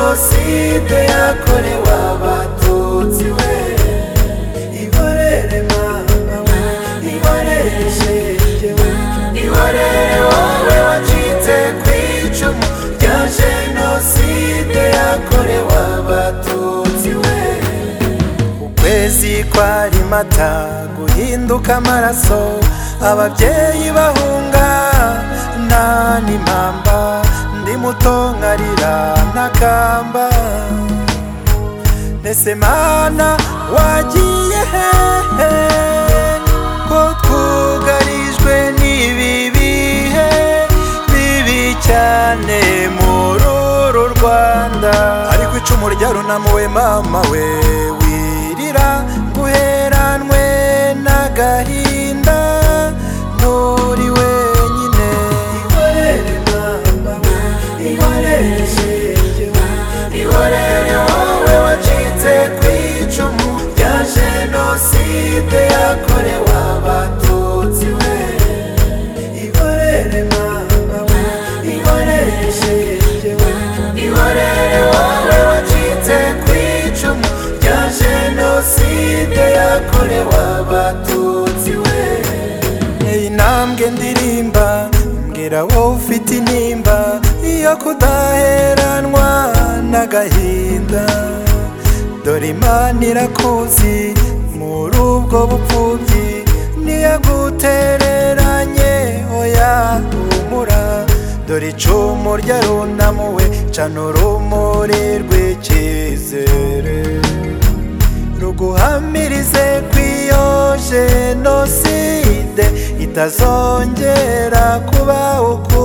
jenoside yakorewe abatutsi we ihorere mama we ihorere shenge we ihorere wowe wacitse ku icumu rya jenoside yakorewe abatutsi we ukwezi kwari mata guhinduka amaraso ababyeyi bahunga nta n'impamba ndi muto nkarira n'akamba mbese mana wagiye hehe ko twugarijwe n'ibi bihe bibi cyane muri uru rwanda ariko icumu ryarunamuwe mama we wirira guheranwe n'agahinda nturi wenyine ihorere mama we ihorere shenge we ihorere wowe wacitse ku icumu rya jenoside yakorewe abatutsi we ihorere mama we ihorere shenge we ihorere wowe wacitse ku icumu rya jenoside yakorewe abatutsi we Ey ntambwe ndirimba mbwira wowe ufite intimba iyo kudaheranwa n'agahinda dore imana irakuzi muri ubwo bupfubyi ntiyagutereranye oya humura dore icumu ryarunamuwe cana urumuri rw'icyizere ruguhamirize kw'iyo jenoside itazongera kuba uko